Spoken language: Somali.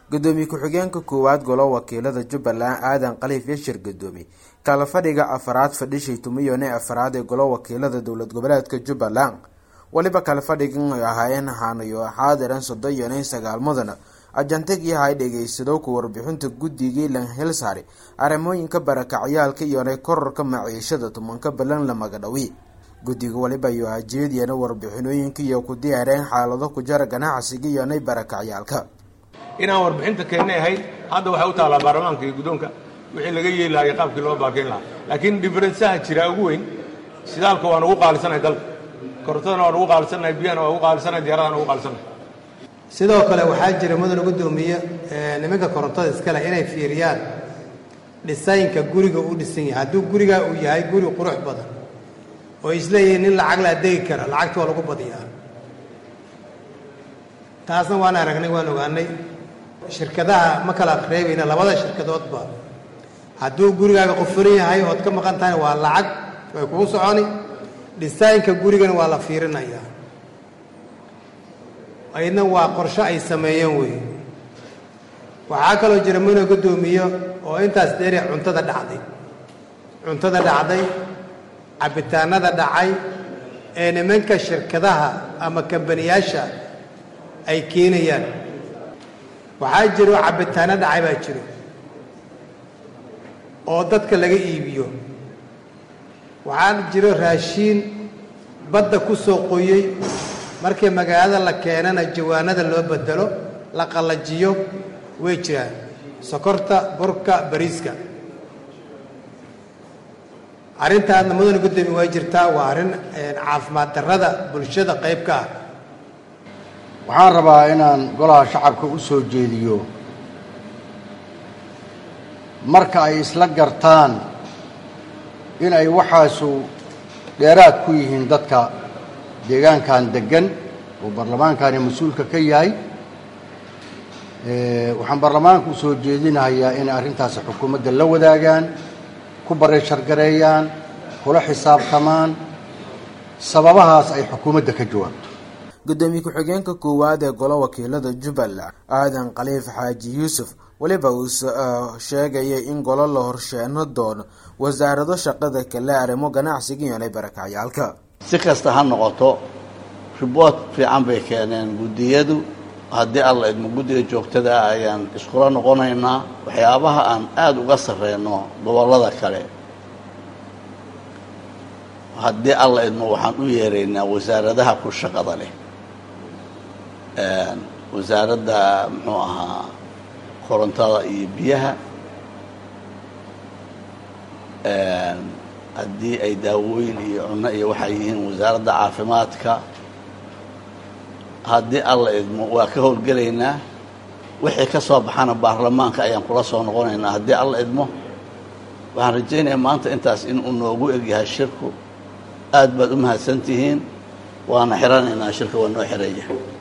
gudoomiye ku-xigeenka koowaad golo wakiilada jubbaland aadan khaliif yashir gudoomi kala fadhiga afaraad fadhishay tumiyone afaraad ee golo wakiilada dowlad goboleedka jubbaland weliba kala fadhigan ay ahaayeen haanayo xaadiran soddon iyo nin sagaal mudana ajantagii hay dhegeysado ku warbixinta guddigii lanhilsaari arrimooyinka barakacyaalka iyonay korarka maciishada tumanka balan la magadhawi guddiga waliba iyo hajeediyana warbixinooyinka iyo ku diyaareen xaalado ku jara ganacsiga iyonay barakacyaalka inaan warbixinta keennay ahayd hadda waxay u taallaa baarlamaanka iyo guddoonka wixii laga yeeli lahaa iyo qaabkii loo baakeyn lahaa laakiin diferensaha jira ugu weyn shidaalka waan ugu qaalisanahay dalka korontadana waan ugu qaalisanahay biyahana waan ugu qaalisanahay diyaaradana ugu qaalisanahay sidoo kale waxaa jira mudana guddoomiye nimanka korontada iskale inay fiiriyaan dhisaynka guriga uu dhisan yahay hadduu gurigaa uu yahay guri qurux badan oo isleeyihiin nin lacag laa degi kara lacagta waa lagu badiyaa taasna waan aragnay waan ogaanay shirkadaha ma kala reebayna labada shirkadoodba hadduu gurigaaga qofuran yahay ood ka maqan tahayna waa lacag way kugu soconi dhisaynka gurigana waa la fiirinayaa aydna waa qorsho ay sameeyeen wey waxaa kaloo jira muna guddoomiyo oo intaas dheeri cuntada dhacday cuntada dhacday cabbitaanada dhacay ee nimanka shirkadaha ama kambaniyaasha ay keenayaan waxaa jiro cabbitaano dhacay baa jiro oo dadka laga iibiyo waxaa jiro raashiin badda ku soo qoyey markii magaalada la keenana jawaanada loo bedelo la qallajiyo way jiraan sokorta burka bariiska arrintaadna mudana guddoomiye way jirtaa waa arrin caafimaad darrada bulshada qayb ka ah waxaan rabaa inaan golaha shacabka u soo jeediyo marka ay isla gartaan in ay waxaasu dheeraad ku yihiin dadka deegaankan deggan oo baarlamaankani mas-uulka ka yahay waxaan baarlamaanka u soo jeedinahayaa inay arrintaasi xukuumadda la wadaagaan ku bareeshargareeyaan kula xisaabtamaan sababahaas ay xukuumadda ka jawaabto gudoomiye ku-xigeenka koowaad ee golo wakiilada jubbaland aadan khaliif xaaji yuusuf weliba uu sheegayay in golo la horsheeno doono wasaarado shaqada kale arrimo ganacsiga iyonay barakacyaalka si kasta ha noqoto riboort fiican bay keeneen guddiyadu haddii alla idmo guddiga joogtada ah ayaan iskula noqonaynaa waxyaabaha aan aada uga sarreyno gobollada kale haddii alla idmo waxaan u yeeraynaa wasaaradaha ku shaqada leh wasaaradda muxuu ahaa korontada iyo biyaha haddii ay daawooyin iyo cunno iyo waxay yihiin wasaaradda caafimaadka haddii alla idmo waa ka howlgelaynaa wixii ka soo baxana baarlamaanka ayaan kula soo noqonaynaa haddii alla idmo waxaan rajaynayaa maanta intaas inuu noogu egyahay shirku aad baad u mahadsan tihiin waana xiranaynaa shirka waa noo xiraya